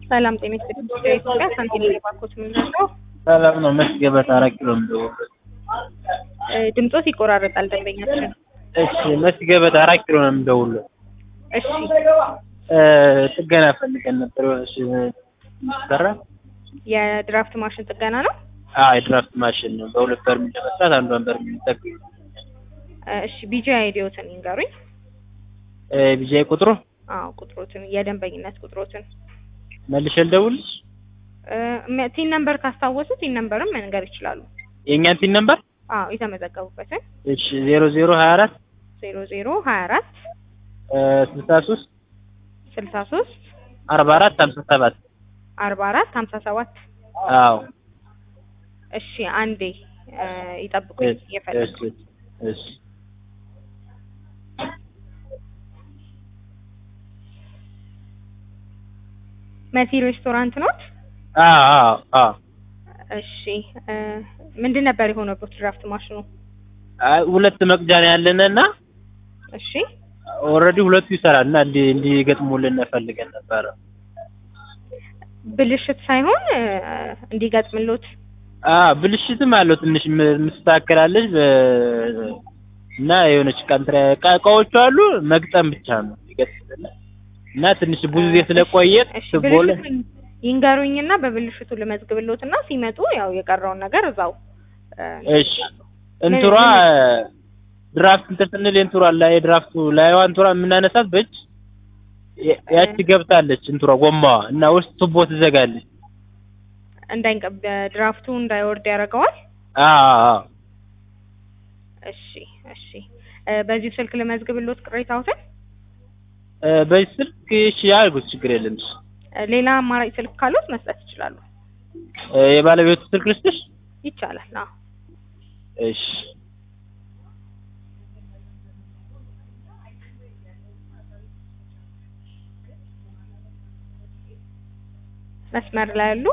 ሰላም ጤና ይስጥልኝ። ኢትዮጵያ ሳንቲም ባንኮች የምንለው ሰላም ነው። መስገበት አራት ኪሎ የምደውለው። ድምጾት ይቆራረጣል ደንበኛችን። እሺ መስገበት አራት ኪሎ ነው የምደውለው። እሺ ጥገና ፈልገን ነበር። እሺ ሰራ የድራፍት ማሽን ጥገና ነው። አዎ የድራፍት ማሽን ነው። በሁለት በርሜል ለመስራት አንዷን በርሜል ጠቅም እሺ ቢጂ አይዲዮትን ይንገሩኝ። ቢጃይ ቁጥሩ አዎ ቁጥሮትን የደንበኝነት ቁጥሮትን መልሼ ልደውልሽ። ቲን ነምበር ካስታወሱ ቲን ነምበርም መንገር ይችላሉ። የእኛን ቲን ነምበር አዎ የተመዘገቡበትን እሺ ዜሮ ዜሮ ሀያ አራት ዜሮ ዜሮ ሀያ አራት ስልሳ ሶስት ስልሳ ሶስት አርባ አራት ሀምሳ ሰባት አርባ አራት ሀምሳ ሰባት አዎ እሺ አንዴ ይጠብቁኝ እየፈለኩ እሺ እሺ መሲ ሬስቶራንት ኖት? አዎ አዎ አዎ እሺ ምንድን ነበር የሆነበት ድራፍት ማሽኑ? አይ ሁለት መቅጃ ነው ያለን እና እሺ ኦልሬዲ ሁለቱ ይሰራል እና እንዲ እንዲገጥሙልን ፈልገን ነበረ። ብልሽት ሳይሆን እንዲገጥምሎት አ ብልሽትም አለው ትንሽ ምስተካከላለች እና የሆነች ቀንትራ እቃዎቹ አሉ መግጠም ብቻ ነው ይገጥምልናል እና ትንሽ ብዙ ጊዜ ስለቆየ እሺ ትቦለ ብልሽቱን ይንገሩኝና በብልሽቱ ልመዝግብሎትና ሲመጡ ያው የቀረውን ነገር እዛው እሺ እንትሯ ድራፍት እንትን ስንል እንትሯ ላይ ድራፍቱ ላይዋ እንትሯ የምናነሳት በእጅ ያቺ ገብታለች እንትሯ ጎማዋ እና ውስጥ ቱቦ ትዘጋለች። እንዳይንቀ ድራፍቱ እንዳይወርድ ያደርገዋል። አዎ እሺ እሺ በዚሁ ስልክ ልመዝግብሎት ቅሬታዎትን። በዚህ ስልክ እሺ ያልኩት ችግር የለም። እሺ ሌላ አማራጭ ስልክ ካሉት መስጠት ይችላሉ። የባለቤቱ ስልክ ልስጥሽ? ይቻላል። አዎ እሺ መስመር ላይ ያሉ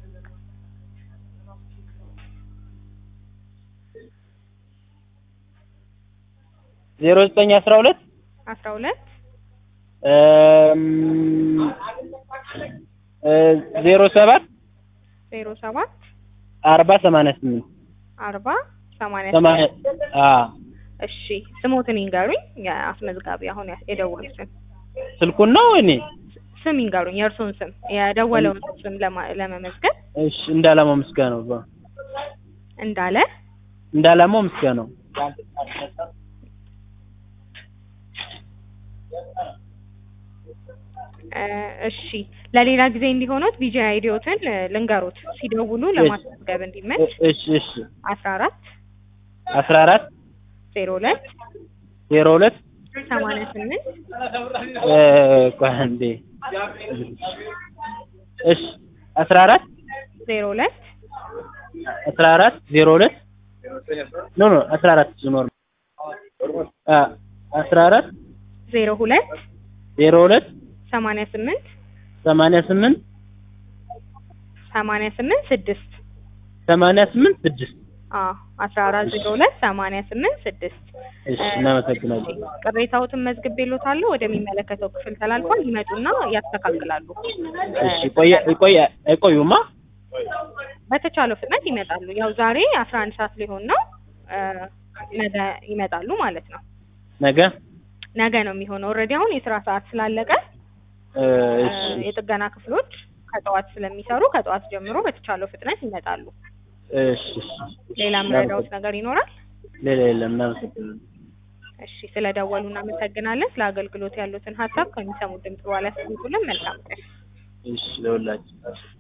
ዜሮ ዘጠኝ አስራ ሁለት አስራ ሁለት ዜሮ ሰባት ዜሮ ሰባት አርባ ሰማንያ ስምንት አርባ ሰማንያ ሰማንያ አዎ እሺ ስሞትን ይንገሩኝ። የአስመዝጋቢ አሁን የደወሉትን ስልኩን ነው እኔ ስም ይንገሩኝ፣ የእርስዎን ስም የደወለውን ስም ለማ- ለመመዝገብ። እሺ እንዳላማው ምስጋናው ነው እንዳለ እንዳላማው ምስጋናው እሺ ለሌላ ጊዜ እንዲሆኑት ቢጂ አይዲዮትን ልንገሩት ሲደውሉ ለማስመዝገብ እንዲመች እሺ እሺ አስራ አራት አስራ አራት ዜሮ ሁለት ዜሮ ሁለት ሰማንያ ስምንት ቆይ አንዴ እሺ አስራ አራት ዜሮ ሁለት አስራ አራት ዜሮ ሁለት ኖ ኖ አስራ አራት ኖር አስራ አራት ዜሮ ሁለት ዜሮ ሁለት ሰማንያ ስምንት ሰማንያ ስምንት ሰማንያ ስምንት ስድስት ሰማንያ ስምንት ስድስት አዎ አስራ አራት ዜሮ ሁለት ሰማንያ ስምንት ስድስት እሺ እናመሰግናለን። ቅሬታዎትን መዝግቤልዎታለሁ። ወደሚመለከተው ክፍል ተላልፏል። ይመጡና ያስተካክላሉ። እሺ ቆየ ቆየ አይቆዩማ በተቻለው ፍጥነት ይመጣሉ። ያው ዛሬ አስራ አንድ ሰዓት ሊሆን ነው። ነገ ይመጣሉ ማለት ነው። ነገ ነገ ነው የሚሆነው። ኦልሬዲ አሁን የስራ ሰዓት ስላለቀ እሺ የጥገና ክፍሎች ከጠዋት ስለሚሰሩ ከጠዋት ጀምሮ በተቻለው ፍጥነት ይመጣሉ። እሺ እሺ ሌላ የምረዳዎት ነገር ይኖራል? ሌላ የለም። እናመሰግናለን። እሺ ስለደወሉ እናመሰግናለን። ስለ አገልግሎት ያሉትን ሀሳብ ከሚሰሙት ድምጽ በኋላ ያስቀምጡልን። መልካም ቀን። እሺ ለሁላችን